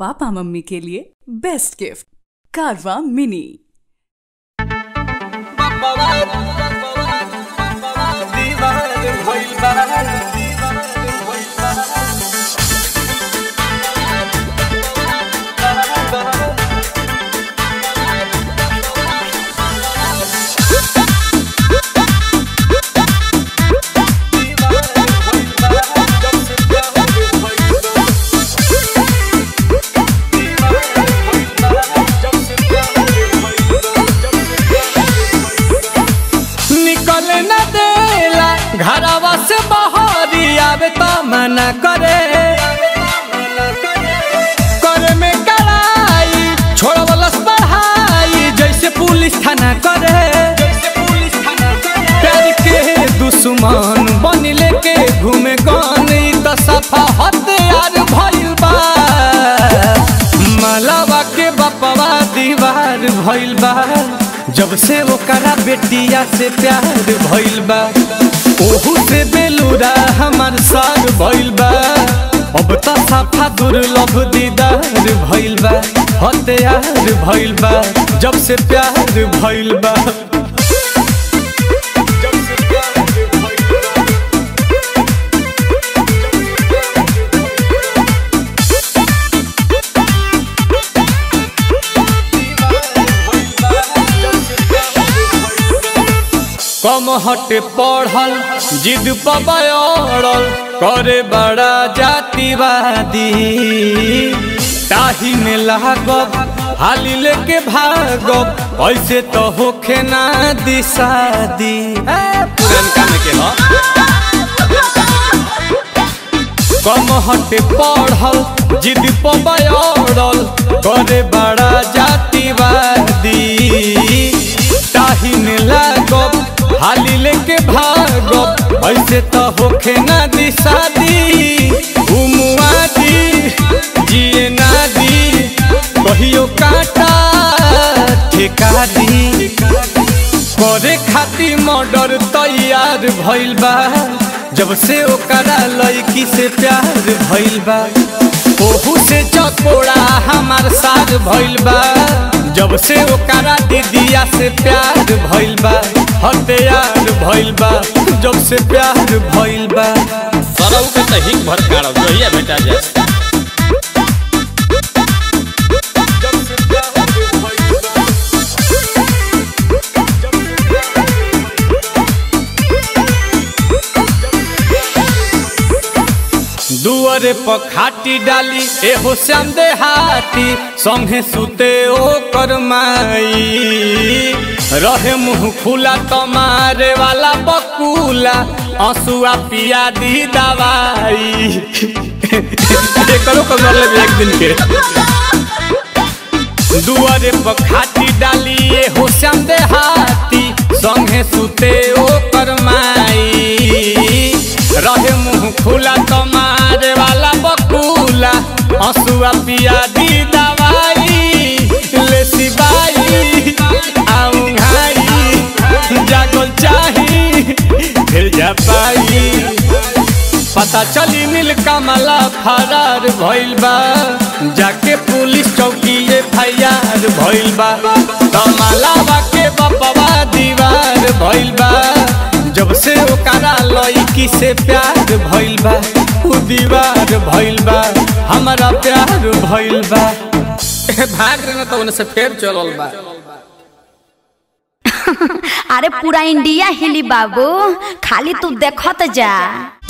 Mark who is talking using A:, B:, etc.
A: papa mummy के लिए best gift कारवा मिनी
B: निकल न देला घरवा से बहरी आवे त मना करे करे में कड़ाई छोड़वलस पढ़ाई जैसे पुलिस थाना करे प्यार के दुश्मन बन लेके घूमे गन ई त सफा हथियार भइल बा मलावा के बपवा दीवार भइल बा जब से ओकरा बेटिया से प्यार भइल बा ओहू से बेलूरा हमार साग भइल बा अब त साफा दुर्लभ दीदार भइल बा हथियार भइल बा जब से प्यार भइल बा कम हटे पढ़ल जिद पबड़ल करे बड़ा जातिवादी ताही में लागब हाली लेके भागब ऐसे तो होखे ना दिशादी पुरनका में के ह कम हटे पढ़ल जिद पबड़ल करे बड़ा जातिवादी ताही में लागब हाली लेके भागब ऐसे तो होखे ना दिशादी उमुआदी जिए ना दी कहियो काटा ठेका दी करे खातिर मर्डर तैयार भइल बा जब से ओकरा लड़की से प्यार भइल बा ओहू से चकोड़ा हमार साथ भइल बा जब से ओकरा दीदिया से प्यार भइल बा हथियार भइल बा जब से प्यार भइल बा
C: सरऊ के त हिंग भर काढ़ जोहिया बेटा जा
B: दुअरे पर खाटी डाली एहो श्याम देहाती संगे सुते ओ करमाई रहे मुंह खुला तमारे वाला बकुला आंसुआ पिया दी दवाई एकरो कर ले एक दिन के दुआरे पर खाटी डाली एहो श्याम देहाती संगे सुते ओ करमाई रहे मुंह खुला तमारे वाला बकुला हंसुआ पिया दी दवाई ले सिबाई आऊं घाई जागल चाही फिर जा पाई पता चली नील कमला फरार भइल बा जाके पुलिस चौकी एफआईआर भइल बा कमलावा के बपवा दीवार भइल बा जब से ओकरा लड़की से प्यार भइल बा उ दीवार भइल बा हमारा प्यार भइल बा
C: भाग रहे न तो उनसे फेर चलल बा
D: अरे पूरा इंडिया हिली बाबू खाली तू देखत जा